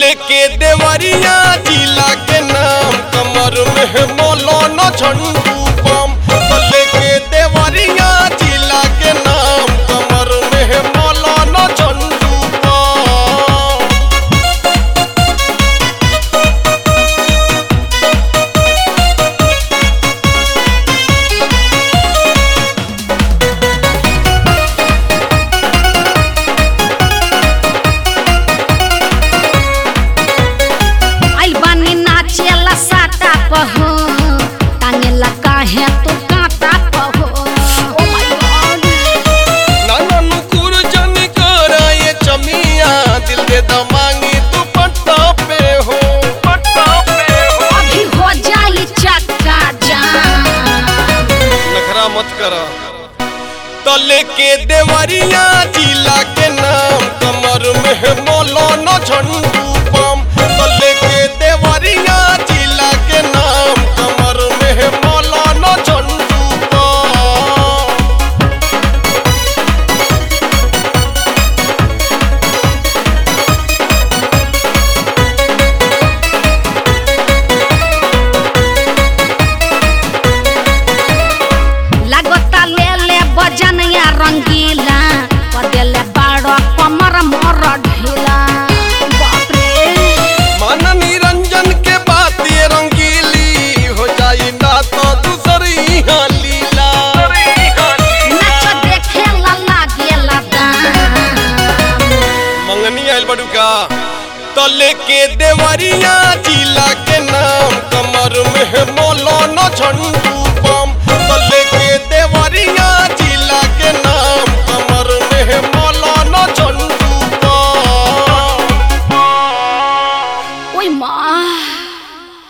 लेके देवरिया जिला के नाम कमर में मौलाना झंडू बम तो लेके देवरिया जिला के नाम कमर में मौलाना झंडू बम आइल बानी नाचेला साटा पहो टांगेला काहे तू काटा पहो ओ माय गॉड नाना नुकुर जनी करा ये चमिया दिल दे दमांगी तू पट्टा पे हो पट्टा पे हो अभी हो जाई चक्का जाम नखरा मत करा तो लेके देवरिया जिला के नाम कमर में मौलाना झंडू बम तो लेके देवरिया जिला के नाम कमर में मौलाना झंडू बम लागता ले ले बजनिया रंगीला पदेले बाड़ो कमर मोर ढीला बाप रे मन निरंजन के बात ये रंगीली हो जाई ना तो दूसरी यहाँ लीला नाच देखे ला लागेला दाम मंगनी आयल बड़ू का तो लेके देवरिया जिला के नाम कमर में मौलाना झंडू